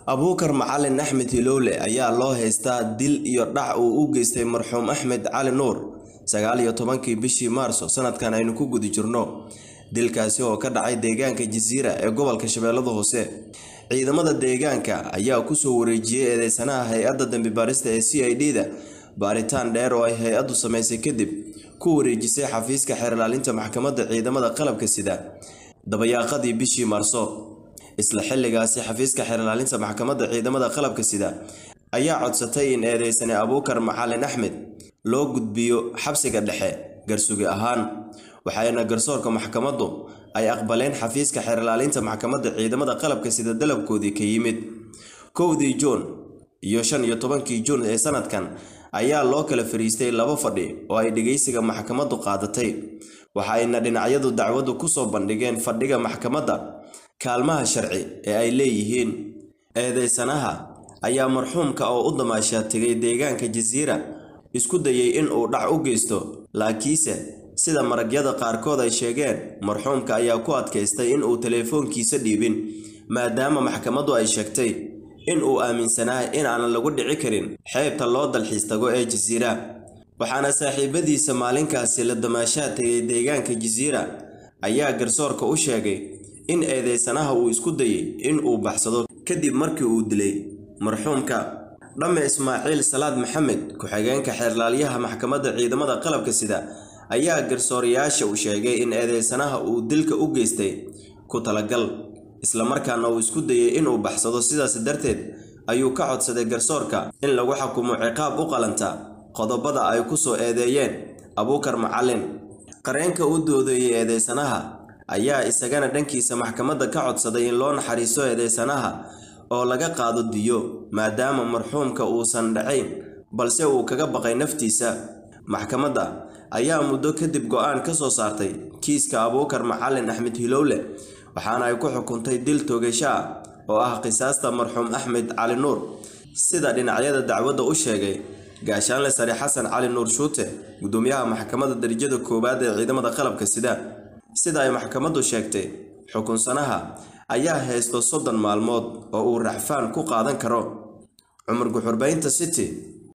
abuukar macalin axmed hilowle ayaa loo haystaa dil iyo dhac uu u geystay marxuum axmed cali nuur sagaal iyo tobankii bishii maarso sanadkan aynu ku guda jirno dilkaasi oo ka dhacay deegaanka jasiira ee gobolka shabeellada hoose ciidamada deegaanka ayaa kusoo wareejiyey eedeysanaha hay-adda dambi baarista ee c i d da baaritaan dheer oo ay hay-addu samaysay kadib ku wareejisay xafiiska xeerlaalinta maxkamadda ciidamada qalabka sida dabayaaqadii bishii maarso isla xilligaasi xafiiska xeerlaalinta maxkamadda ciidamada qalabka sida ayaa codsatay in eedeysane abuukar macalin axmed loo gudbiyo xabsiga dhexe garsugi ahaan waxayna garsoorka maxkamaddu ay aqbaleen xafiiska xeerlaalinta maxkamadda ciidamada qalabka sida dalabkoodii ka yimid kowdii juun iyo shan iyo tobankii juun ee sanadkan ayaa loo kala fariistay laba fadhi oo ay dhegeysiga maxkamaddu qaadatay waxayna dhinacyadu dacwaddu kusoo bandhigeen fadhiga maxkamadda kaalmaha sharci ee ay leeyihiin eedeysanaha ayaa marxuumka oo u damaashaa tegay deegaanka jasiira isku dayay in uu dhac u geysto laakiinse sida maragyada qaarkood ay sheegeen marxuumka ayaa ku adkaystay in uu teleefoonkiisa dhiibin maadaama maxkamaddu ay sheegtay in uu aaminsanaa in aanan lagu dhici karin xeebta loo dalxiis tago ee jasiira waxaana saaxiibadiisa maalinkaasi la damaashaa tegay deegaanka jasiira ayaa garsoorka u sheegay in eedeysanaha uu isku dayay in uu baxsado kadib markii uu dilay marxuumka dhamme ismaaciil salaad maxamed ku-xigeenka xeerlaalyaha maxkamadda ciidamada qalabka sida ayaa garsoorayaasha u sheegay in eedeysanaha uu dilka u geystay ku talagal islamarkaana uu isku dayay inuu baxsado sidaas darteed ayuu ka codsaday garsoorka in lagu xukumo ciqaab u qalanta qodobada ay ku soo eedeeyeen abuukar macalin qareenka u doodeeyey eedeysanaha ayaa isagana dhankiisa maxkamadda ka codsaday in loo naxariisto eedeysanaha oo laga qaado diyo maadaama marxuumka uusan dhacayn balse uu kaga baqay naftiisa maxkamadda ayaa muddo kadib go-aan ka soo saartay kiiska abuukar macalin axmed hilowle waxaana ay ku xukuntay dil toogasho ah oo ah qisaasta marxuum axmed cali nuur sida dhinacyada dacwadda u sheegay gaashaanle sare xasan cali nuur shuute gudoomiyaha maxkamadda darajada koowaad ee ciidamada qalabka sida sida ay maxkamaddu sheegtay xukunsanaha ayaa haysto soddon maalmood oo uu raxfaan ku qaadan karo cumar guxurbaynta city